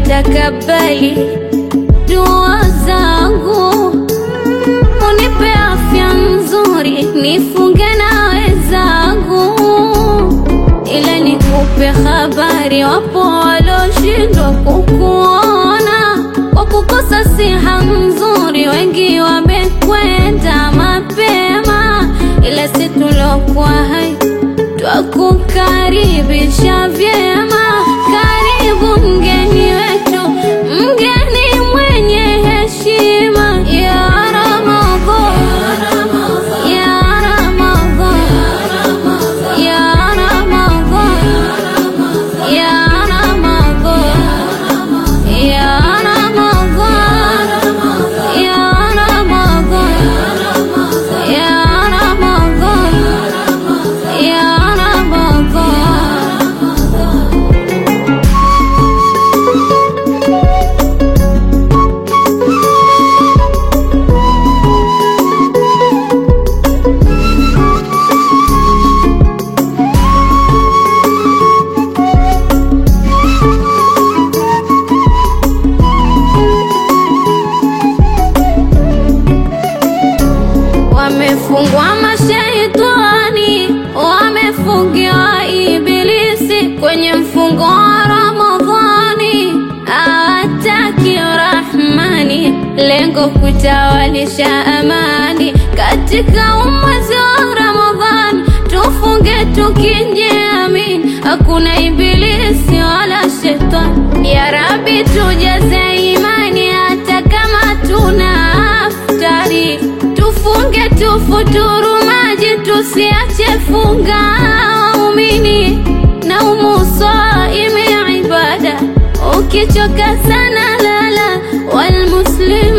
takabali dua zangu, unipe afya nzuri, nifunge na wenzangu, ila nikupe habari, wapo waloshindwa kukuona kwa kukosa siha nzuri, wengi wamekwenda mapema, ila si tulokuwa hai twakukaribisha vyema. Karibu mgeni wetu, mgeni mwenye heshima ya Ramadhan, ya Ramadhan, ya Ramadhan, ya Ramadhan, ya Ramadhan, ya Ramadhan, ya Ramadhan, ya Ramadhan. Wamefungwa mashaitani, wamefungiwa ibilisi kwenye mfungo wa Ramadhani, hawataki Rahmani, lengo kutawalisha amani katika umwezi wa Ramadhani. Tufunge tukijiamini, hakuna ibilisi wala shetani. Ya Rabbi, tujaze imani hata kama tuna aftari tufunge tufuturu maji tusiache funga waumini na umusaimi ibada ukichoka sana lala walmuslim